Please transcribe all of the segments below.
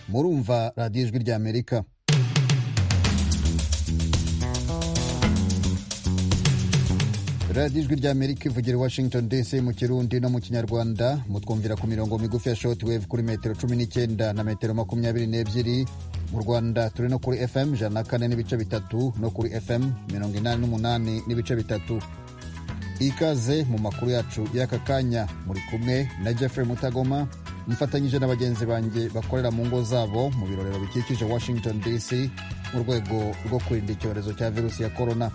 murumva radiyo ijwi rya amerika radiyo ijwi rya amerika ivugira i washington dc mu kirundi no mu kinyarwanda mutwumvira ku mirongo migufi ya shoti wevu kuri metero cumi n'icyenda na metero makumyabiri n'ebyiri mu rwanda turi no kuri fm ijana na kane n'ibice bitatu no kuri fm mirongo inani n'umunani n'ibice bitatu ikaze mu makuru yacu y'aka kanya muri kumwe na jeffrey mutagoma mfatanyije na bagenzi banjye bakorera mu ngo zabo mu birorero bikikije washington dc mu rwego rwo kurinda icyorezo cya virusi ya korona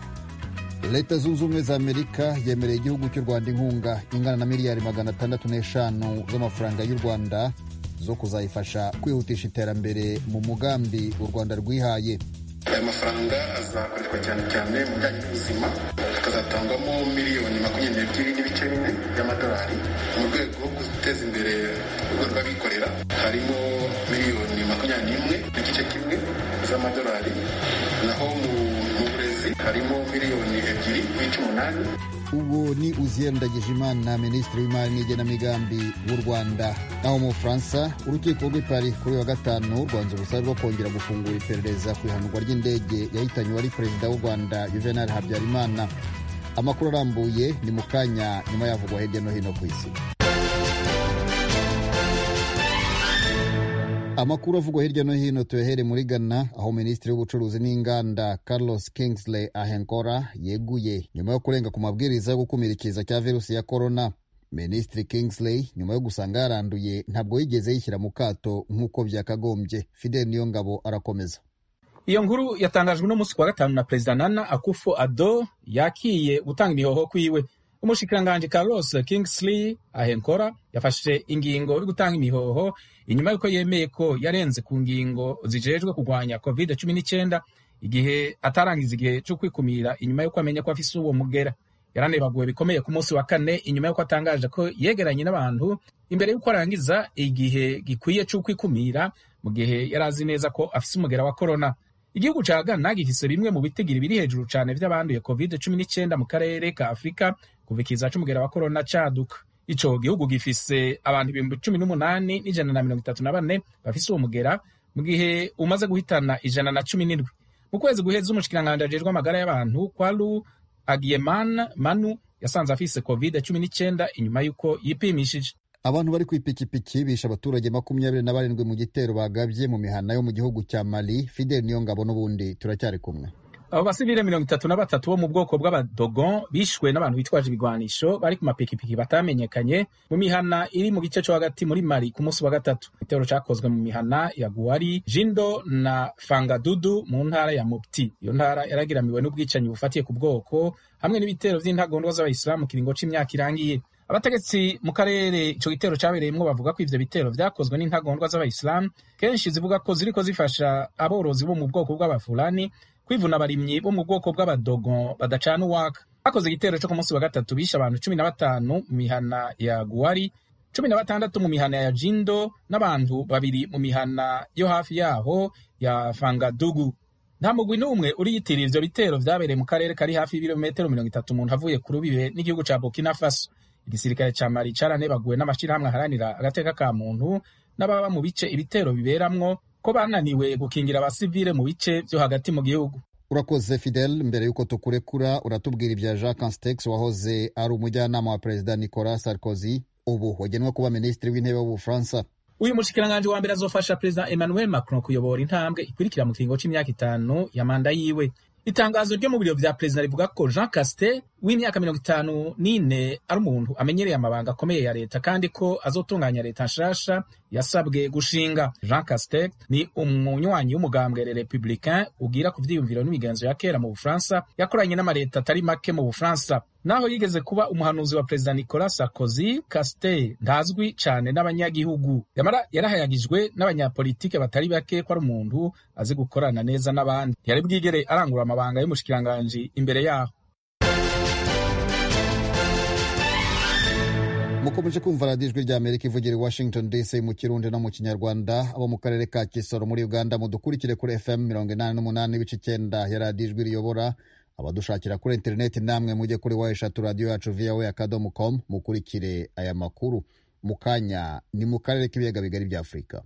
leta zunze ubumwe za amerika yemereye igihugu cy'u rwanda inkunga ingana na miliyari magana atandatu n'eshanu z'amafaranga y'u rwanda zo kuzayifasha kwihutisha iterambere mu mugambi u rwanda rwihaye aya mafaranga azakoreshwa cyane cyane mu bijyanye n'ubuzima akazatangwamo miliyoni makumyabiri n'ebyiri n'ibice bine by'amadolari mu rwego rwo guteza imbere urwego rw'abikorera harimo miliyoni makumyabiri n'imwe n'igice kimwe z'amadolari naho mu burezi harimo miliyoni ebyiri n'ibice umunani uwo ni uziyenda Ndagijimana minisitiri w'imari n'igenamigambi w'u rwanda naho mu bufaransa urukiko rw'i Paris kuri wa gatanu rwanze ubusabe bwo kongera gufungura iperereza ku ihanurwa ry'indege yahitanye uwari perezida w'u rwanda juvenal habyarimana amakuru arambuye ni mu kanya nyuma yavugwa hirya no hino ku isi amakuru avugwa hirya no hino tuyahere muri ghana aho minisitiri w'ubucuruzi n'inganda carlos kingsley ahenkora yeguye nyuma yo kurenga ku mabwiriza yo gukumira ikiza cya virusi ya korona minisitiri kingsley nyuma yo gusanga yaranduye ntabwo yigeze yishyira mu kato nk'uko byakagombye fidel niyo ngabo arakomeza iyo nkuru yatangajwe n'umunsi kuwa gatanu na perezida nana akufo ado yakiye gutanga imihoho kwiwe umushikiranganji carlos kingsley ahenkora yafashe ingingo yo gutanga imihoho inyuma y'uko yemeye ko yarenze ku ngingo zijejwe kurwanya covid cumi n'icyenda igihe atarangiza igihe cyo kwikumira inyuma y'uko amenya ko afise uwo mugera yaranebaguwe bikomeye ku munsi wa kane inyuma y'uko atangaje ko yegeranye n'abantu imbere y'uko arangiza igihe gikwiye cyo kwikumira mu gihe yari azi neza ko afise umugera wa korona igihugu ca Ghana gifise bimwe mu bitigiri biri hejuru cane vy'abanduye covid cumi n'icyenda mu karere ka afurika kuva ikiza c'umugera wa korona caduka ico gihugu gifise abantu ibihumbi cumi n'umunani n'ijana na mirongo itatu na bane bafise uwo mugera mu gihe umaze guhitana ijana na cumi n'indwi mu kwezi guheza umushikiranganji ajejwe amagara y'abantu kwalu agiyeman manu yasanze afise covid cumi n'icyenda inyuma y'uko yipimishije abantu bari ku ipikipiki bishe abaturage makumyabiri na barindwi mu gitero bagabye mu mihana yo mu gihugu cya mali fideli niyo ngabo n'ubundi turacyari kumwe abo basivile mirongo itatu na batatu bo mu bwoko bw'abadogon bishwe n'abantu bitwaje ibigwanisho bari ku mapikipiki batamenyekanye mu mihana iri mu gice cyo hagati muri mali ku munsi wa gatatu igitero cyakozwe mu mihana ya guwari jindo na fangadudu mu ntara ya mopti iyo ntara yaragiramiwe n'ubwicanyi bufatiye ku bwoko hamwe n'ibitero by'intagondwa z'abayisilamu kiringo c'imyaka irangiye abategetsi mu karere ico gitero cabereyemwo bavuga ko ivyo bitero vyakozwe n'intagondwa z'abayisilamu kenshi zivuga ko ziriko zifasha aborozi bo mu bwoko bw'abafulani kwivuna abarimyi bo mu bwoko bw'abadogon badacana uwaka bakoze igitero co ku munsi wa gatatu bishe abantu cumi na batanu mu mihana ya guwari cumi na batandatu mu mihana ya jindo n'abantu babiri mu mihana yo hafi yaho ya fangadugu nta mugwi n'umwe uriyitirira ivyo bitero vyabereye mu karere kari hafi y'ibirometero mirongo itatu umuntu avuye ku rubibe n'igihugu ca burkina faso igisirikare ca mari caranebaguwe n'amashirahamwe aharanira agateka ka muntu n'ababa mu bice ibitero biberamwo ko bananiwe gukingira abasivile mu bice vyo hagati mu gihugu urakoze fidel mbere y'uko tukurekura uratubwira ibya jacques anstex wahoze ari umujyanama wa perezida nicolas sarkozy ubu wagenwe kuba minisitiri w'intebe w'ubufaransa uyu mushikiranganji wa mbere azofasha perezida emmanuel macron kuyobora intambwe ikurikira mu kiringo c'imyaka itanu ya manda yiwe itangazo ryo mu biro vya perezida rivuga ko jean caste w'imyaka mirongo itanu n'ine ari umuntu amenyereye amabanga akomeye ya leta kandi ko azotunganya leta nshasha yasabwe gushinga jean caste ni umunywanyi w'umugambwe le republicain ugira ku vyiyumviro n'imigenzo ya kera mu bufaransa yakoranye n'amaleta atari make mu bufaransa naho yigeze kuba umuhanuzi wa perezida nicolas sarkozy caste ntazwi cane n'abanyagihugu yamara yarahayagijwe n'abanyapolitike batari bake ko ari umuntu azi gukorana neza n'abandi ntiyari bwigere arangura amabanga y'umushikiranganji imbere yaho mukomeje kumva radiyo ijwi ry'amerika ivugira i washington dc mu kirundi no mu kinyarwanda abo mu karere ka kisoro muri uganda mudukurikire kuri fm mirongo inani n'umunani n'ibice icyenda ya radiyo ijwi riyobora abadushakira kuri interineti namwe mujye kuri wa eshatu radiyo yacu viyawe akadomo komu mukurikire aya makuru mu kanya ni mu karere k'ibiyaga bigari bya afurika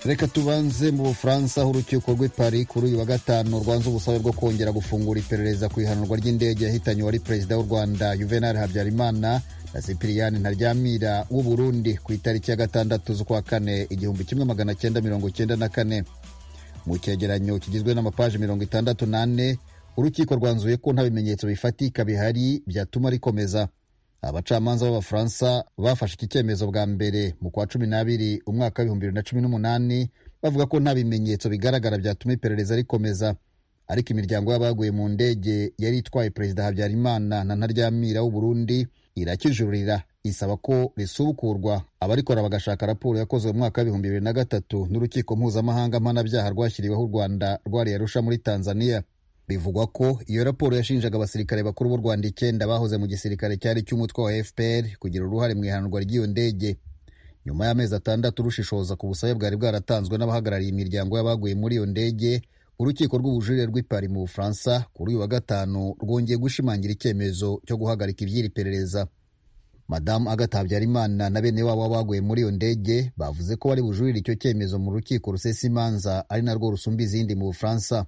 reka tubanze mu bufaransa aho urukiko rw'i paris kuri uyu wa gatanu rwanze ubusabe bwo kongera gufungura iperereza ku ihanurwa ry'indege yahitanye uwari perezida w'u rwanda juvenal habyarimana na cyprien ntaryamira w'u burundi ku itariki ya gatandatu z'ukwa kane igihumbi kimwe magana cyenda mirongo cyenda na kane mu cyegeranyo kigizwe n'amapaji mirongo itandatu n'ane urukiko rwanzuye ko nta bimenyetso bifatika bihari byatuma rikomeza abacamanza b'abafaransa bafashe iki cyemezo bwa mbere mu kwa cumi n'abiri umwaka w'ibihumbi bibiri na cumi n'umunani bavuga ko nta bimenyetso bigaragara byatuma iperereza rikomeza ariko imiryango y'abaguye mu ndege yari itwaye perezida habyarimana na ntaryamira w'uburundi irakijurira isaba ko risubukurwa abarikora bagashaka raporo yakozwe mu mwaka w'ibihumbi bibiri na gatatu n'urukiko mpuzamahanga mpanabyaha rwashyiriweho u rwanda rwariye rusha muri tanzania bivugwa ko iyo raporo yashinjaga abasirikare bakuru b'u rwanda icyenda bahoze mu gisirikare cyari cy'umutwe wa fpr kugira uruhare mu ihanurwa ry'iyo ndege nyuma y'amezi atandatu rushishoza ku busabe bwari bwaratanzwe n'abahagarariye imiryango y'abaguye muri iyo ndege urukiko rw'ubujurire rw'i pari mu bufaransa kuri uyu wa gatanu rwongeye gushimangira icyemezo cyo guhagarika iby'iri perereza madamu agathe habyarimana na bene wabo baguye muri iyo ndege bavuze ko bari bujurire icyo cyemezo mu rukiko rusesa imanza ari narwo rusumba izindi mu bufaransa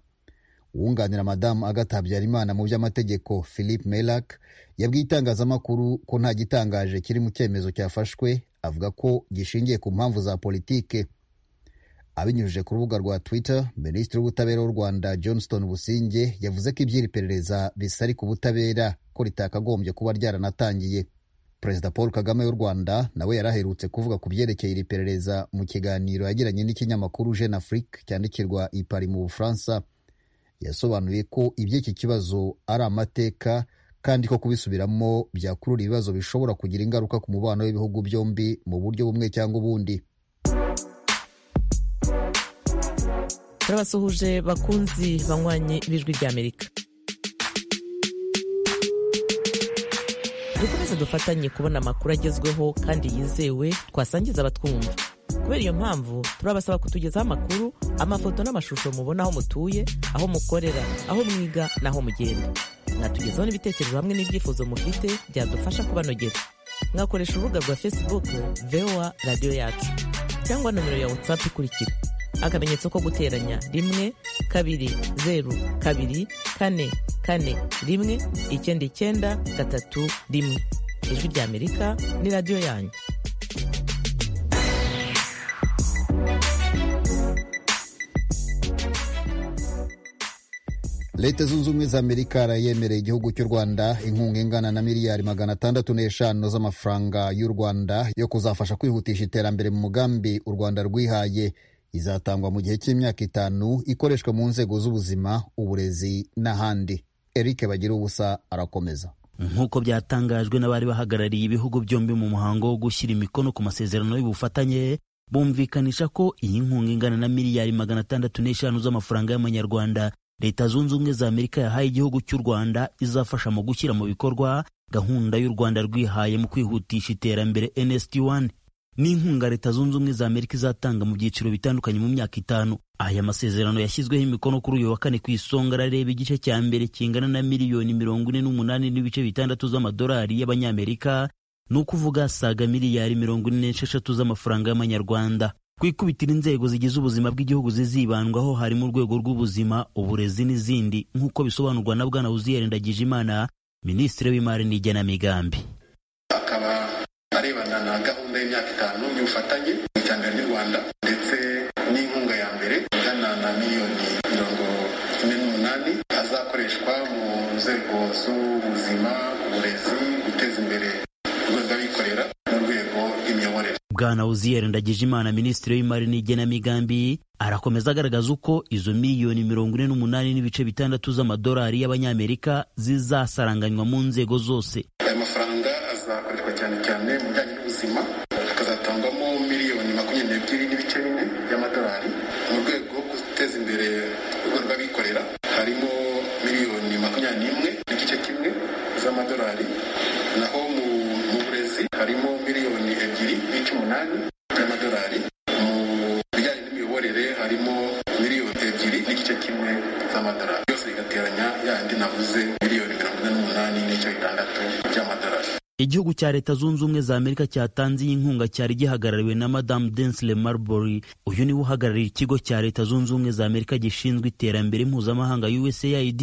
uwunganira madamu agathe habyarimana mu by'amategeko philippe melac yabwiye itangazamakuru ko nta gitangaje kiri mu cyemezo cyafashwe avuga ko gishingiye ku mpamvu za politike abinyujije ku rubuga rwa twitter minisitiri w'ubutabera w'u rwanda johnston businge yavuze ko iby'iri perereza bisari ku butabera ko ritakagombye kuba ryaranatangiye perezida paul kagame w'u rwanda nawe yari aherutse kuvuga ku byerekeye iri perereza mu kiganiro yagiranye n'ikinyamakuru jeune afrique cyandikirwa ipari mu bufaransa yasobanuye ko iby'iki kibazo ari amateka kandi ko kubisubiramo byakurura ibibazo bishobora kugira ingaruka ku mubano w'ibihugu byombi mu buryo bumwe cyangwa ubundi turabasuhuje bakunzi banywanyi b'ijwi ry'amerika dukomeze dufatanye kubona amakuru agezweho kandi yizewe twasangiza abatwumva kubera iyo mpamvu turabasaba kutugezaho amakuru amafoto n'amashusho mubona aho mutuye aho mukorera aho mwiga n'aho mugenda mwatugezaho n'ibitekerezo hamwe n'ibyifuzo mufite byadufasha kubanogera mwakoresha urubuga rwa facebook voa radiyo yacu cyangwa nomero ya whatsapp ikurikira akamenyetso ko guteranya rimwe kabiri zeru kabiri kane kane rimwe icyenda icyenda gatatu rimwe ijwi ry'amerika ni radiyo yanyu leta zunze ubumwe za amerika yemereye igihugu cy'u rwanda inkunga ingana na miliyari magana atandatu n'eshanu z'amafaranga y'u rwanda yo kuzafasha kwihutisha iterambere mu mugambi u rwanda rwihaye izatangwa mu gihe cy'imyaka itanu ikoreshwa mu nzego z'ubuzima uburezi n'ahandi eric bagira ubusa arakomeza nk'uko byatangajwe n'abari bahagarariye ibihugu byombi mu muhango wo gushyira imikono ku masezerano y'ubufatanye bumvikanisha ko iyi nkunga ingana na miliyari magana atandatu n'eshanu z'amafaranga y'amanyarwanda leta zunze ubumwe za amerika yahaye igihugu cy'u rwanda izafasha mu gushyira mu bikorwa gahunda y'u rwanda rwihaye mu kwihutisha iterambere nsd1 ni inkunga leta zunze ubumwe za amerika izatanga mu byiciro bitandukanye mu myaka itanu aya masezerano yashyizweho imikono kuri uyu wa kane ku isonga arareba igice cya mbere kingana na miliyoni mirongo ine n'umunani n'ibice bitandatu z'amadolari y'abanyamerika ni ukuvuga saga miliyari mirongo ine n'esheshatu z'amafaranga y'amanyarwanda ku ikubitira inzego zigize ubuzima bw'igihugu zizibandwaho harimo urwego rw'ubuzima uburezi n'izindi nk'uko bisobanurwa na bwana wuziyarendagije imana minisitiri w'imari n'igenamigambi akaba arebana na gahunda y'imyaka itanu y'ubufatanye mu iterambere ry'u rwanda ndetse n'inkunga ya mbere ingana na miliyoni mirongo ine n'umunani azakoreshwa mu nzego z'ubuzima uburezi guteza imbere urwego rw'abikorera mu rwego rw'imiyoborere bwana uziyeri ndagijimana minisitiri w'imari n'igenamigambi arakomeza agaragaza uko izo miliyoni mirongo ine n'umunani n'ibice bitandatu z'amadolari y'abanyamerika zizasaranganywa mu nzego zose aya mafaranga azakoreshwa cyane cyane mu bijyanye n'ubuzima akazatangwamo miliyoni makumyabiri n'ebyiri n'ibice bine by'amadolari mu rwego rwo guteza imbere urwego rw'abikorera harimo miliyoni makumyabiri n'imwe n'igice kimwe z'amadolari naho mu mu burezi harimo miliyoni ebyiri n'ibice umunani by'amadolari mu bijyanye n'imiyoborere harimo miliyoni ebyiri n'igice kimwe z'amadolari byose bigateranya yandi navuze miliyoni mirongo ine n'umunani n'ibice bitandatu by'amadolari igihugu cya leta zunze ubumwe za amerika cyatanze iyi nkunga cyari gihagarariwe na madamu densile marbury uyu niwe uhagarariye ikigo cya leta zunze ubumwe za amerika gishinzwe iterambere mpuzamahanga usaid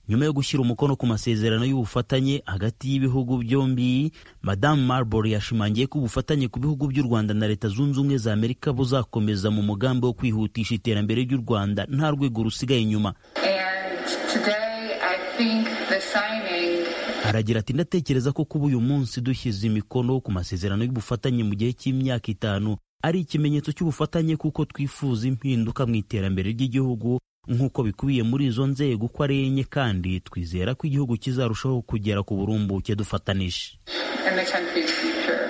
nyuma yo gushyira umukono ku masezerano y'ubufatanye hagati y'ibihugu byombi madamu marbury yashimangiye ko ubufatanye ku bihugu by'u rwanda na leta zunze ubumwe za amerika buzakomeza mu mugambi wo kwihutisha iterambere ry'u rwanda nta rwego rusigaye inyuma And today, I think the signing aragira ati ndatekereza ko kuba uyu munsi dushyize imikono ku masezerano y'ubufatanye mu gihe cy'imyaka itanu ari ikimenyetso cy'ubufatanye kuko twifuza impinduka mu iterambere ry'igihugu nk'uko bikubiye muri izo nzego uko ari enye kandi twizera ko igihugu kizarushaho kugera ku burumbuke dufatanije and the country's future.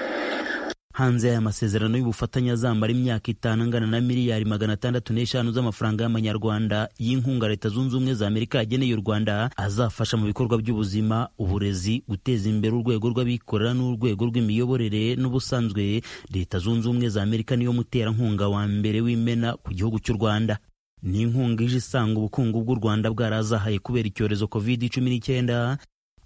hanze y'aya masezerano y'ubufatanye azamara imyaka itanu angana na miliyari magana atandatu n'eshanu z'amafaranga y'amanyarwanda y'inkunga leta zunze ubumwe za amerika yageneye u rwanda azafasha mu bikorwa by'ubuzima uburezi guteza imbere urwego rw'abikorera n'urwego rw'imiyoborere n'ubusanzwe leta zunze ubumwe za amerika niyo muterankunga wa mbere w'imena ku gihugu cy'u rwanda ni inkunga ije isanga ubukungu bw'u rwanda bwarazahaye kubera icyorezo covid cumi n'icyenda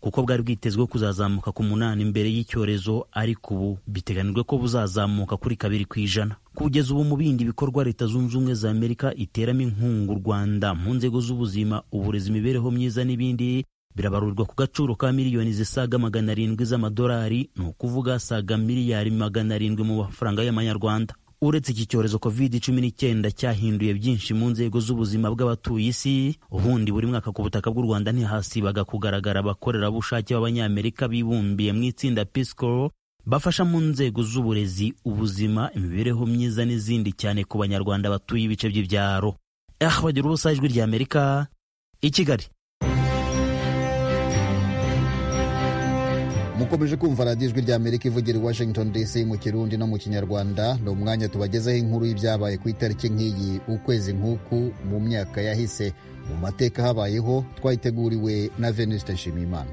kuko bwari bwitezweho kuzazamuka ku munani mbere y'icyorezo ariko ubu biteganijwe ko buzazamuka kuri kabiri ku ijana kugeza ubu mu bindi bikorwa leta zunze ubumwe za amerika iteramo inkunga u rwanda mu nzego z'ubuzima uburezi imibereho myiza n'ibindi birabarurwa ku gaciro ka miliyoni zisaga magana arindwi z'amadolari ni ukuvuga asaga miliyari magana arindwi mu mafaranga y'amanyarwanda uretse iki cyorezo covid cumi n'icyenda cyahinduye byinshi mu nzego z'ubuzima bw'abatuye isi ubundi buri mwaka ku butaka bw'u rwanda ntihasibaga kugaragara abakorerabushake b'abanyamerika bibumbiye mu itsinda pisco bafasha mu nzego z'uburezi ubuzima imibereho myiza n'izindi cyane ku banyarwanda batuye ibice by'ibyaro ahbagira ubusa ijwi ry'amerika i kigali mukomeje kumva radiyo ijwi ry'amerika ivugira i washington dc mu kirundi no mu kinyarwanda ni umwanya tubagezaho inkuru y'ibyabaye ku itariki nk'iyi ukwezi nk'uku mu myaka yahise mu mateka habayeho twayiteguriwe na venuste nshimiyimana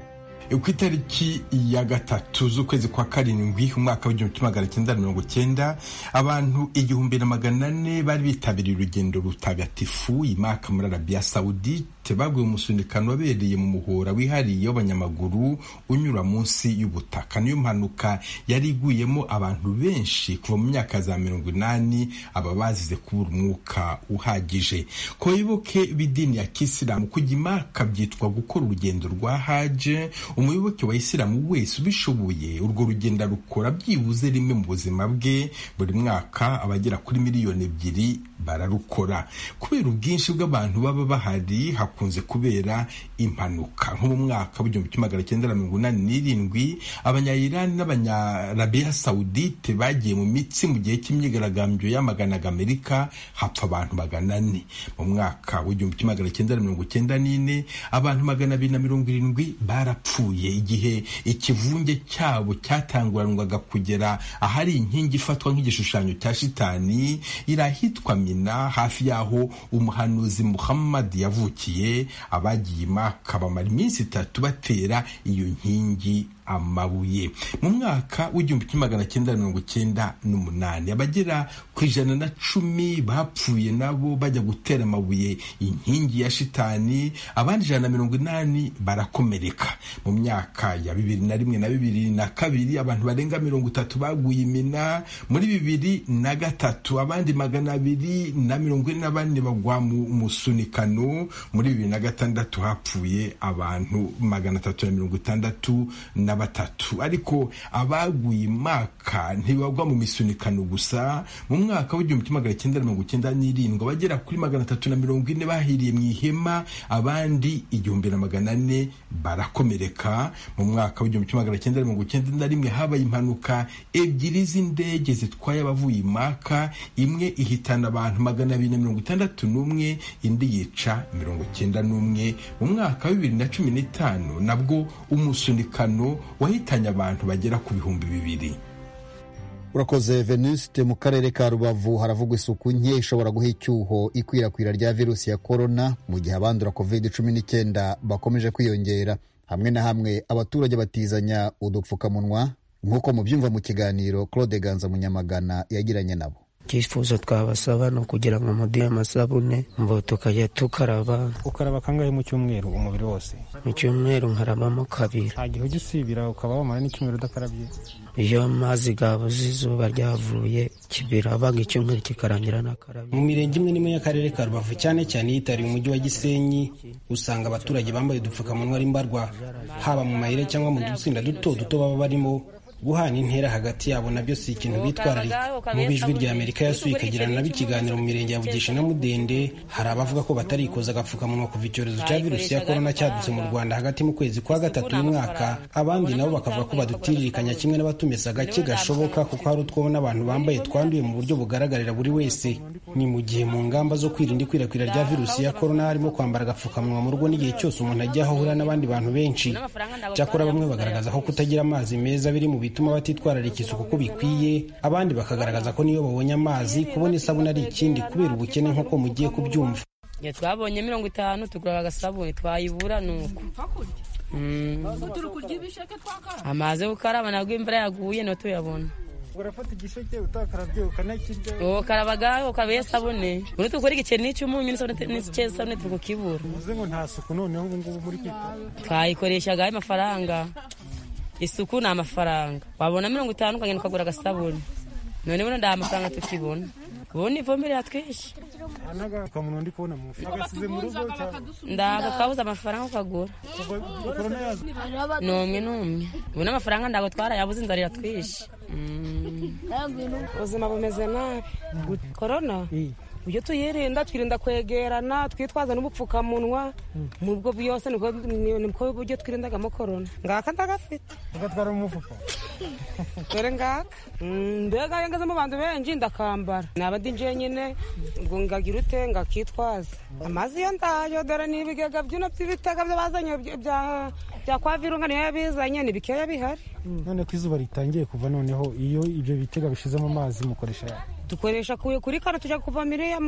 ku itariki ya gatatu z'ukwezi kwa karindwi umwaka w'igihumbi kimwe magana cyenda mirongo cyenda abantu igihumbi na magana ane bari bitabiriye urugendo rutagatifu imaka muri arabiya sawudite babwiwe umusunikano wabereye mu muhora wihariye w'abanyamaguru unyura munsi y'ubutaka niyo mpanuka yari iguyemo abantu benshi kuva mu myaka za mirongo inani aba bazize kubura umwuka uhagije ku bayoboke b'idini ya kisilamu kujya imaka byitwa gukora urugendo rwa haje umuyoboke wa isilamu wese ubishoboye urwo rugendo rukora byibuze rimwe mu buzima bwe buri mwaka abagera kuri miliyoni ebyiri bararukora kubera ubwinshi bw'abantu baba bahari hakunze kubera impanuka nko mu mwaka w'igihumbi kimwe magana cyenda na mirongo inani n'irindwi abanyayirani n'abanyarabiya sawudite bagiye mu mitsi mu gihe cy'imyigaragambyo yamaganaga amerika hapfa abantu magana ane mu mwaka w'igihumbi kimwe magana cyenda na mirongo cyenda n'ine abantu magana abiri na mirongo irindwi barapfuye bapfuye igihe ikivunge cyabo cyatanguranwaga kugera ahari inkingi ifatwa nk'igishushanyo cya shitani irahitwa mina hafi y'aho umuhanuzi muhammad yavukiye abagiye imaka bamara iminsi itatu batera iyo nkingi amabuye mu mwaka w'igihumbi kimwe magana cyenda mirongo cyenda n'umunani abagera ku ijana na cumi bapfuye nabo bajya gutera amabuye inkingi ya shitani abandi ijana na mirongo inani barakomereka mu myaka ya bibiri na rimwe na bibiri na kabiri abantu barenga mirongo itatu baguye imena muri bibiri na gatatu abandi magana abiri na mirongo ine na bane bagwa mu musunikano muri bibiri na gatandatu hapfuye abantu magana atatu na mirongo itandatu na batatu ariko abaguye imaka ntibagwa mu misunikano gusa mu mwaka w'igihumbi kimwe magana cyenda mirongo cyenda n'irindwi abagera kuri magana atatu na mirongo ine bahiriye mu ihema abandi igihumbi na magana ane barakomereka mu mwaka w'igihumbi kimwe magana cyenda mirongo cyenda na rimwe habaye impanuka ebyiri z'indege zitwaye abavuye imaka imwe ihitana abantu magana abiri na mirongo itandatu n'umwe indi yica mirongo cyenda n'umwe mu mwaka wa bibiri na cumi n'itanu nabwo umusunikano wahitanye abantu bagera ku bihumbi bibiri urakoze venuste mu karere ka rubavu haravugwa isuku nke ishobora guha icyuho ikwirakwira rya virusi ya korona mu gihe abandura covid cumi n'icyenda bakomeje kwiyongera hamwe na hamwe abaturage batizanya udupfukamunwa nk'uko mubyumva mu kiganiro claude ganza munyamagana yagiranye nabo icyifuzo twabasaba ni ukugira ngo muduhe amasabune ngo tukajya tukaraba ukaraba kangahe mu cyumweru umubiri wose mu cyumweru nkarabamo kabiri nta gihe ujya usibira ukaba wamara n'icyumweru udakarabye iyo amazi gabuze izuba ryavuye kibirabaga icyumweru kikarangira nakarabye mu mirenge imwe n'imwe y'akarere ka rubavu cyane cyane yitariye umujyi wa gisenyi usanga abaturage bambaye udupfukamunwa ari mbarwa haba mu mayire cyangwa mu dutsinda duto duto baba barimo guhana intera hagati yabo nabyo si ikintu bitwararika mu bijwi rya amerika yasuye ikagirana nabo ikiganiro mu mirenge ya bugesha na mudende hari abavuga ko batarikoza agapfukamunwa kuva icyorezo cya virusi ya korona cyadutse mu rwanda hagati mu kwezi kwa gatatu uyu mwaka abandi nabo bakavuga ko badutiririkanya kimwe n'abatumesa gake gashoboka kuko hari utwo n'abantu bambaye twanduye mu buryo bugaragarira buri wese ni mu gihe mu ngamba zo kwirinda ikwirakwira rya virusi ya korona harimo kwambara agapfukamunwa mu rugo n'igihe cyose umuntu ajya aho ahura n'abandi bantu benshi cyakora bamwe bagaragaza ko kutagira amazi meza biri mu bituma batitwararika isuku uko bikwiye abandi bakagaragaza ko niyo babonye amazi kubona isabune ari ikindi kubera ubukene nk'uko mugiye kubyumva iyo twabonye mirongo itanu tugura agasabune twayibura ni uko amazi yo gukaraba nabwo imvura yaguye niyo tuyabona urafata igisheke utakarabye ukanakirya ukarabaga ukaba isabune uruta ukora igiceri n'icyumunyu n'isabune turi kukibura uvuze ngo nta suku noneho ubu ngubu muri kwita twayikoreshaga amafaranga isuku ni amafaranga wabona mirongo itanu ukagenda ukagura agasabune none buno nta mafaranga tukibona ubundi ivombere yatwishe n'agapfukamunwa ndi kubona mu mufuka agasize mu rugo ndaga twabuze amafaranga ukagura ni umwe n'umwe ubu n'amafaranga ntabwo twarayabuze inzara iratwishe ubuzima bumeze nabi korona ibyo tuyirinda twirinda kwegerana twitwaza n'ubupfukamunwa mu bwo byose nibwo buryo twirindagamo korona ngaka ndagafite agatwara mu mufuka dore ngaka mbega yangazemo abantu benshi ndakambara naba ndi njyenyine ubwo ngagira ute ngakitwaza amazi yo ndayo dore ni ibigega byino by'ibitega byo bazanye bya kwa virunga niyo yabizanye ni bikeya bihari none ko izuba ritangiye kuva noneho iyo ibyo bitega bishizemo amazi mukoresha dukoresha kuri kano tujya kuva miriya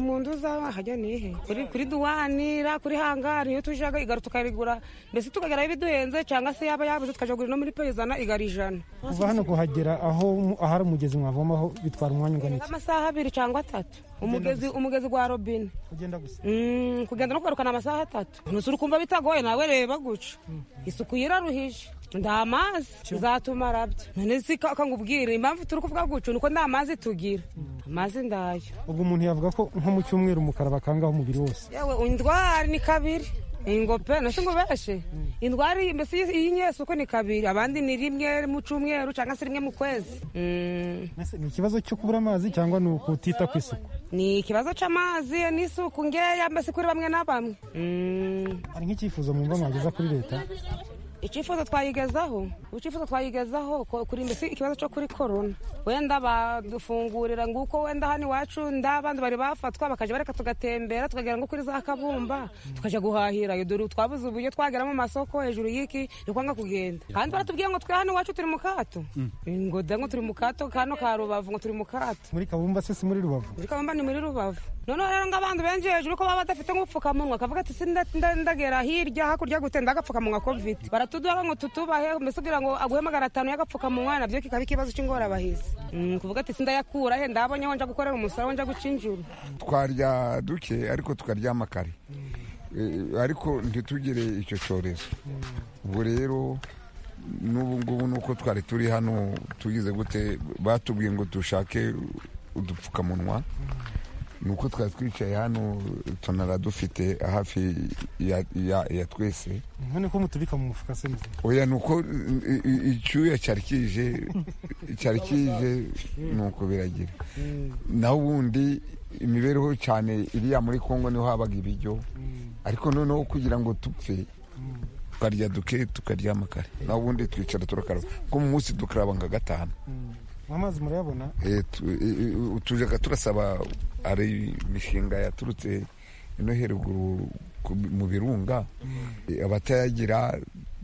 mu nzu z'ahajya nihe kuri duwanira kuri hangari iyo tujyaga igare tukayigura mbese tukageraho ibiduhenze cyangwa se yaba yabuze tukajya no muri peyizana igara ijana kuva hano kuhagera aho ahari umugezi mwavomaho bitwara umwanya ungana iki amasaha abiri cyangwa atatu umugezi umugezi wa robine kugenda gusa kugenda no kugarukana amasaha atatu ntusure ukumva bitagoye nawe reba guca isuku yiraruhije nta mazi zatumara byo none si kangubwira impamvu turi kuvuga gutyo nuko nta mazi tugira amazi ndayo ubwo umuntu yavuga ko nko mu cyumweru umukara bakangaho umubiri wose yewe indwara ni kabiri ingope nacyo ngo beshe indwara mbese y'inyesuko ni kabiri abandi ni rimwe mu cyumweru cyangwa se rimwe mu kwezi ni ikibazo cyo kubura amazi cyangwa ni ukutita ku isuku ni ikibazo cy'amazi n'isuku ngeya mbese kuri bamwe na bamwe hari nk'icyifuzo mwumva mwageza kuri leta icyifuzo twayigezaho icyifuzo twayigezaho kuri mbese ikibazo cyo kuri korona wenda badufungurira nguko wenda hano iwacu ndabandi bari bafatwa bakajya bareka tugatembera tukagera ngo kuri za kabumba tukajya guhahira dore twabuze uburyo twagera mu masoko hejuru y'iki ni kwanga kugenda kandi baratubwiye ngo twe hano iwacu turi mu kato ngo da ngo turi mu kato kano ka rubavu ngo turi mu kato muri kabumba se si muri rubavu muri kabumba ni muri rubavu noneho rero ngo abantu benshi hejuru ko baba badafite nk'ubupfukamunwa akavuga ati sindagera hirya hakurya gute ndagapfukamunwa ko mfite tuduha ngo tutubahe mbese kugira ngo aguhe magana atanu y'agapfukamunwa nabyo kikaba ikibazo cy'ingorabahizi kuvuga ati sindayakura he ndabonye aho nja gukorera umusaruro nja guca injuru twarya duke ariko tukaryama kare ariko ntitugire icyo cyorezo ubwo rero n'ubu ngubu nuko twari turi hano tugize gute batubwiye ngo dushake udupfukamunwa ni uko twari twicaye hano tunara dufite hafi ya twese none ko mutubika mu mufuka se oya ni uko icyuya cyari kije cyari kije ni uko biragira naho ubundi imibereho cyane iriya muri congo niho habaga ibiryo ariko noneho kugira ngo dupfe tukarya duke tukaryama kare naho ubundi twicara turakaraba kuko mu munsi dukaraba nka gatanu amazi murayabona tujyaga turasaba ari imishinga yaturutse ino heruguru mu birunga abatayagira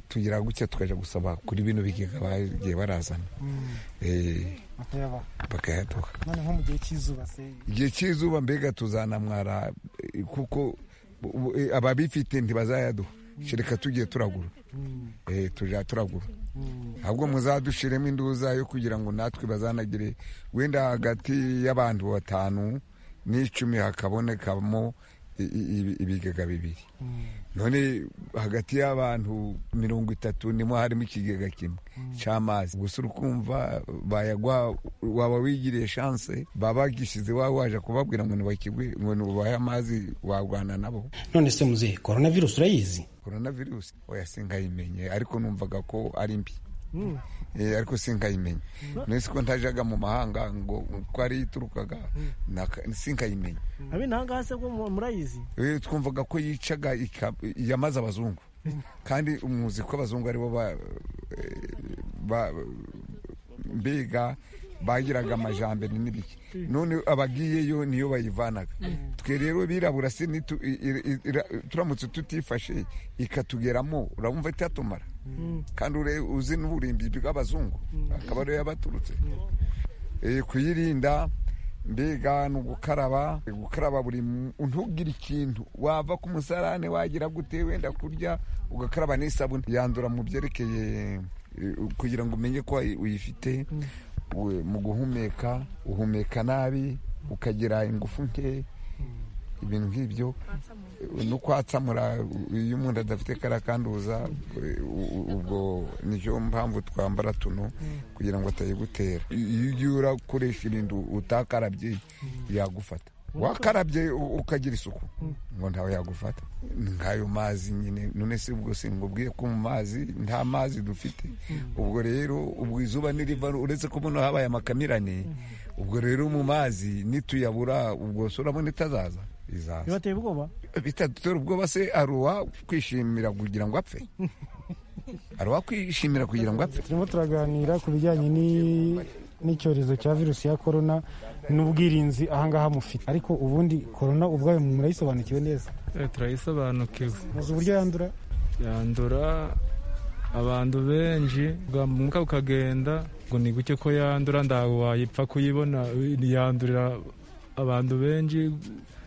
tugira gutya tukajya gusaba kuri bino bigega bagiye barazana bakayaduha noneho mu gihe cy'izuba se igihe cy'izuba mbega tuzanamwara kuko ababifite ntibazayaduha reka tugiye turagura tujya turagura ahubwo muzadushiremo induza yo kugira ngo natwe bazanagire wenda hagati y'abantu batanu n'icumi hakabonekamo ibigega bibiri none hagati y'abantu mirongo itatu nimo harimo ikigega kimwe cy'amazi gusa urukumva bayagwa waba wigiriye shanse baba bagishyize waba waje kubabwira ngo ntibakigwe ngo ntubahe amazi warwana nabo none se muzehe korona virusi urayizi korona virusi oya sinkayimenye ariko numvaga ko ari mbi ariko sinkayimenya nese ko ntajyaga mu mahanga ngo uko ariyo iturukaga sinkayimenya ahangaha se bwo murayizi twumvaga ko yicaga yamaze abazungu kandi umuzi ko abazungu aribo biga bagiraga amajambere n'ibiki none abagiyeyo niyo bayivanaga twe rero birabura se turamutse tutifashe ikatugeramo urabumva itatumara kandi uzi n'uburimbi bw'abazungu akaba ariyo yabaturutse kuyirinda mbega ni ugukaraba gukaraba buri ntugire ikintu wava ku musarane wagira gute wenda kurya ugakaraba n'isabune yandura mu byerekeye kugira ngo umenye ko uyifite mu guhumeka uhumeka nabi ukagira ingufu nke ibintu nk'ibyo no kwatsamura iyo umuntu adafite kariya kanduza ubwo nicyo mpamvu twambara tuno kugira ngo atayigutera iyo ugiye urakoresha ibintu utakarabye yagufata wakarabye ukagira isuku ngo ntawe yagufata nk'ayo mazi nyine none se ubwo si ngubwiye ko mu mazi nta mazi dufite ubwo rero ubwo izuba n'iriva uretse ko buno habaye amakamirane ubwo rero mu mazi nituyabura ubwo urabona itazaza izaza bibateye ubwoba bitadutera ubwoba se hari uwakwishimira kugira ngo apfe hari uwakwishimira kugira ngo apfe turimo turaganira ku bijyanye n'icyorezo cya virusi ya korona n'ubwirinzi ahangaha mufite ariko ubundi korona ubwayo murayisobanukiwe neza turayisobanukiwe maze uburyo yandura yandura abantu benshi bwamuka ukagenda ngo ni guke ko yandura ntabwo wayipfa kuyibona yandurira abantu benshi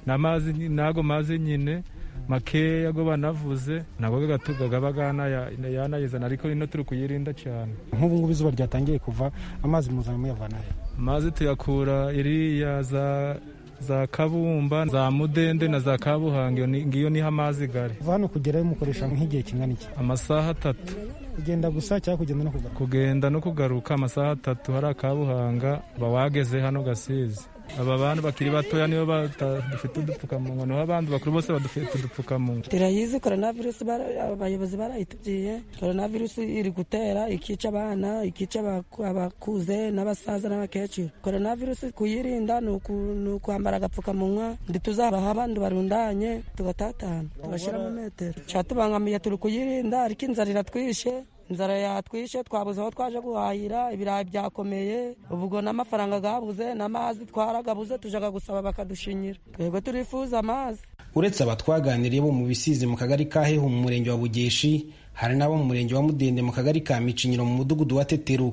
n'ago mazi nyine makeya ago banavuze ntabwo gaba yanayizana ariko ino turi kuyirinda cyane nk'ubu ngubu izuba ryatangiye kuva amazi muzana muyavana he amazi tuyakura iriya za za kabumba za mudende na za kabuhanga ngiyo niho amazi gari kuva hano kugerayo mukoresha nk'igihe kingana iki amasaha atatu kugenda gusa cyangwa kugenda no kugaruka kugenda no kugaruka amasaha atatu hari akabuhanga uba wageze hano gasize aba bantu bakiri batoya nibo badafite udupfukamunwa naho abandi bakuru bose badafite udupfukamunwa turayizi korona virusi abayobozi barayitubwiye korona virusi iri gutera ikica abana ikica abakuze n'abasaza n'abakecuru korona virusi kuyirinda ni ukwambara agapfukamunwa ntituzaba abandi barundanye tugatatana tugashyira mu metero cyatubangamiye turi kuyirinda ariko inzara iratwishe inzara yatwishe twabuze aho twaje guhahira ibirayi byakomeye ubwo n'amafaranga gabuze n'amazi twaragabuze tujaga gusaba bakadushinyira twebwe turifuza amazi uretse aba twaganiriye bo mu bisizi mu kagari ka hehu mu murenge wa bugeshi hari n'abo mu murenge wa mudende mu kagari ka micinyiro mu mudugudu wa tetero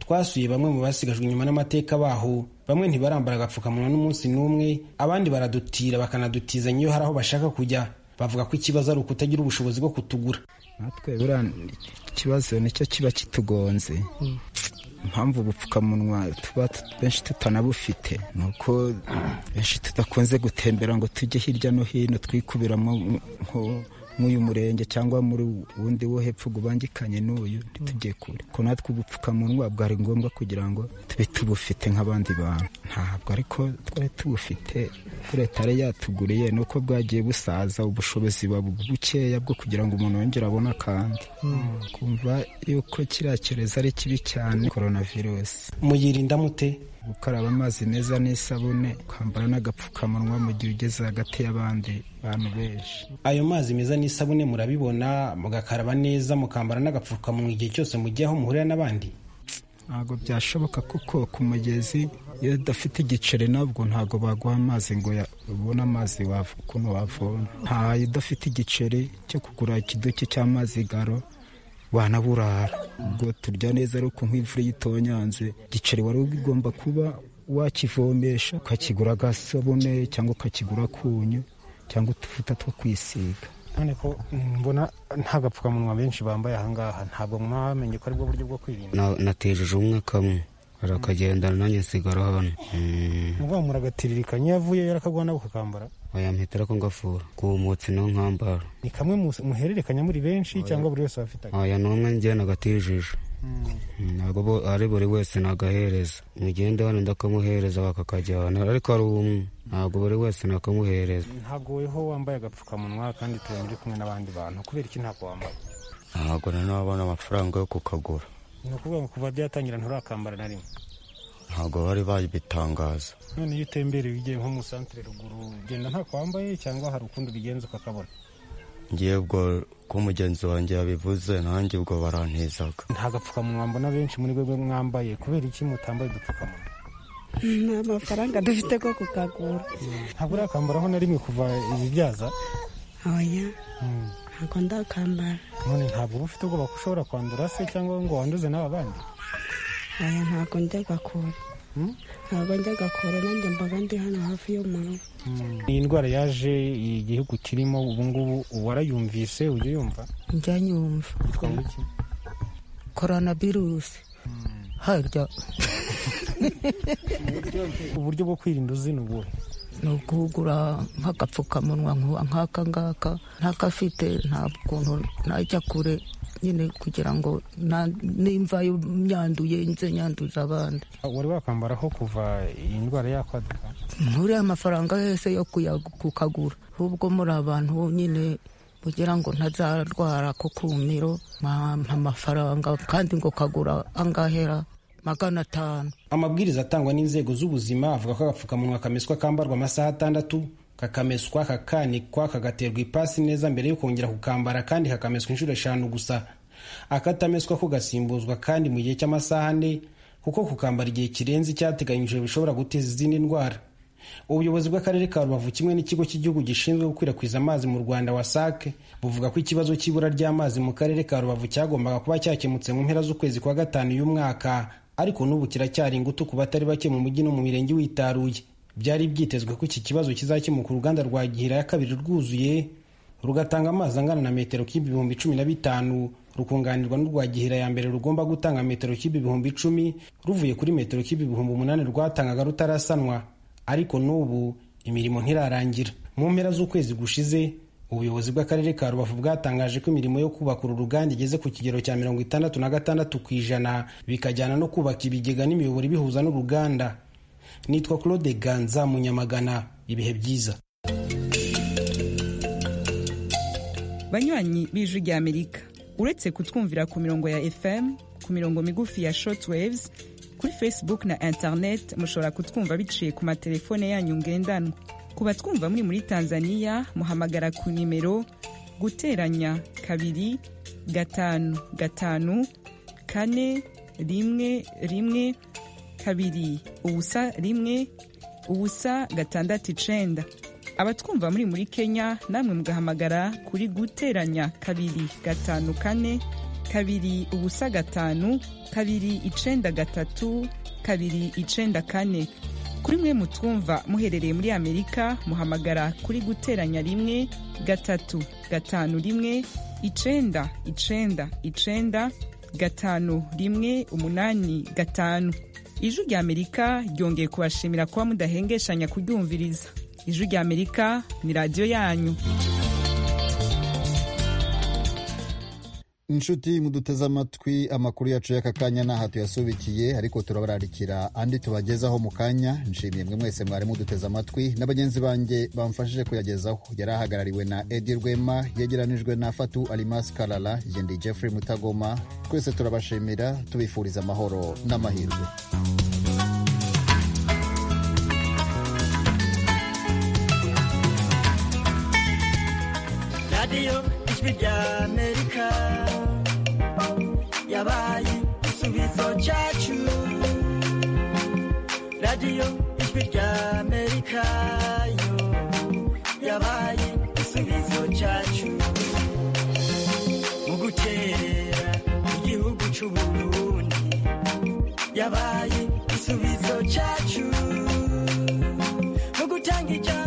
twasuye bamwe mu basigajwe inyuma n'amateka baho bamwe ntibarambara agapfukamunwa n'umunsi n'umwe abandi baradutira bakanadutizanya iyo hari aho bashaka kujya bavuga ko ikibazo ari ukutagira ubushobozi bwo kutugura natwe buriya ikibazo nicyo kiba kitugonze impamvu ubupfukamunwa tuba benshi tutanabufite ni uko benshi tudakunze gutembera ngo tujye hirya no hino twikubiramo nk'uyu murenge cyangwa muri wundi wo hepfo ubangikanye n'uyu ntitujye kure ko natwe ubupfukamunwa bwari ngombwa kugira ngo tube tubufite nk'abandi bantu ntabwo ariko twari tubufite leta yari yatuguriye ni uko bwagiye busaza ubushobozi buba bukeya bwo kugira ngo umuntu yongere abone akandi kumva yuko kiriya cyorezo ari kibi cyane korona virusi muyirinda mute gukaraba amazi meza n'isabune kwambara n'agapfukamunwa mu gihe ugeze hagati y'abandi bantu benshi ayo mazi meza n'isabune murabibona mugakaraba neza mukambara n'agapfukamunwa igihe cyose mujya aho muhurira n'abandi ntabwo byashoboka kuko ku mugezi iyo udafite igiceri nabwo ntabwo baguha amazi ngo ubone amazi ukuntu wavoma ntayo udafite igiceri cyo kugura ikiduki cy'amazi garo wanaburara ubwo turya neza ari uko nk'imvura yitonyanze igiceri wari ugomba kuba wakivomesha ukakigura agasabune cyangwa ukakigura akunyu cyangwa utuvuta two kwisiga none ko mbona nta gapfukamunwa benshi bambaye ahangaha ntabwo mwamenye ko aribwo buryo bwo kwirinda natejeje umwe kamwe arakagendana nanjye nsigara hano muba muragatiririkanye iyo avuye yarakagwana ukakambara wayampitira ko ngafura kumutse no nkambara ni kamwe mus- muhererekanya muri benshi cyangwa buri wese abafitanye aya ni umwe njye nagatijije ntabwo bo- ari buri wese nagahereza mugende hano ndakamuhereza bakakajyana ariko ari umwe ntabwo buri wese nakamuhereza ntagoweho wambaye agapfukamunwa kandi tubona uri kumwe n'abandi bantu kubera iki ntabwo wambaye ntabwo nanone amafaranga yo kukagura ni ukuvuga ngo kuva byatangira nturakambara na rimwe ntabwo bari babitangaza none iyo utembereye ugiye nko mu santere ruguru ugenda nta kwambaye cyangwa hari ukundi ubigenza ukakabona ngiye ubwo ko mugenzi wanjye yabivuze nanjye ubwo barantizaga nta gapfukamunwa mbona benshi muri rwego mwambaye kubera iki mutambaye udupfukamunwa nta mafaranga dufite ko kukagura ntabwo urakambaraho na rimwe kuva ibibyaza oya ntabwo ndakambara none ntabwo uba ufite ubwoba ko ushobora kwandura se cyangwa ngo wanduze n'aba bandi oya ntabwo njya gakura ntabwo njya gakura nanjye mbaga ndi hano hafi y'umurugo iyi ndwara yaje igihugu kirimo ubu ngubu warayumvise ujya uyumva njya nyumva korona virusi harya uburyo bwo kwirinda uzi ni ubuhe ni uguhugura nk'agapfukamunwa nkuba nk'aka ngaka ntakafite nta kuntu najya kure nyine kugira ngo na- nimva yo nyanduye nze nyanduza abandi wari wakambaraho kuva iyi ndwara yakwaduka nkuriya amafaranga yose yo kuyagu- kukagura ahubwo muri abantu nyine kugira ngo ntazarwara ku kumiro mwampa amafaranga kandi ngo kagura angahera magana atanu amabwiriza atangwa n'inzego z'ubuzima avuga ko agapfukamunwa kameswa kambarwa amasaha atandatu kakameswa kakanikwa kagaterwa ipasi neza mbere yo kongera kukambara kandi kakameswa inshuro eshanu gusa akatameswa ko gasimbuzwa kandi mu gihe cy'amasaha ane kuko kukambara igihe kirenze icyateganyijwe bishobora guteza izindi ndwara ubuyobozi bw'akarere ka rubavu kimwe n'ikigo cy'igihugu gishinzwe gukwirakwiza amazi mu rwanda wasac buvuga ko ikibazo cy'ibura ry'amazi mu karere ka rubavu cyagombaga kuba cyakemutse mu mpera z'ukwezi kwa gatanu y'umwaka ariko n'ubu kiracyari ingutu ku batari bake mu mujyi no mu mirenge witaruye byari byitezwe ko iki kibazo kizakemuka uruganda rwa gihira ya kabiri rwuzuye rugatanga amazi angana na metero kibe ibihumbi cumi na bitanu rukunganirwa n'urwa gihira ya mbere rugomba gutanga metero kibe ibihumbi icumi ruvuye kuri metero kibe ibihumbi umunani rwatangaga rutarasanwa ariko n'ubu imirimo ntirarangira mu mpera z'ukwezi gushize ubuyobozi bw'akarere ka rubavu bwatangaje ko imirimo yo kubaka uru ruganda igeze ku kigero cya mirongo itandatu na gatandatu ku ijana bikajyana no kubaka ibigega n'imiyoboro ibihuza n'uruganda nitwa claude ganza munyamagana ibihe byiza banywanyi b'ijwi ry'amerika uretse kutwumvira ku mirongo ya fm ku mirongo migufi ya shortwaves kuri facebook na internet mushobora kutwumva biciye ku matelefone yanyu ngendanwa ku batwumva muri muri tanzania muhamagara ku nimero guteranya kabiri gatanu gatanu kane rimwe rimwe kabiri ubusa rimwe ubusa gatandatu icenda abatwumva muri muri kenya namwe mugahamagara kuri guteranya kabiri gatanu kane kabiri ubusa gatanu kabiri icenda gatatu kabiri icenda kane kuri mwe mutwumva muherereye muri amerika muhamagara kuri guteranya rimwe gatatu gatanu rimwe icenda icenda icenda gatanu rimwe umunani gatanu ijwi ry'amerika ryongeye kubashimira kuba mudahengeshanya kuryumviriza ijwi ry'amerika ni radiyo yanyu inshuti muduteze amatwi amakuru yacu y'aka kanya n'aha tuyasubikiye ariko turabararikira andi tubagezaho mu kanya nshimiye mwe mwese mwari muduteze amatwi na bagenzi banjye bamfashije kuyagezaho yari ahagarariwe na edi rwema yegeranijwe na fatu alimasi karara ye ndi jeffrey mutagoma twese turabashimira tubifuriza amahoro n'amahirwe radiyo ijwi ry'amerika yabaye igisubizo cyacu radiyo ijwi ry'amerika yo yabaye igisubizo cyacu mu gukerera igihugu cy'uburundi yabaye igisubizo cyacu mu gutanga ijambo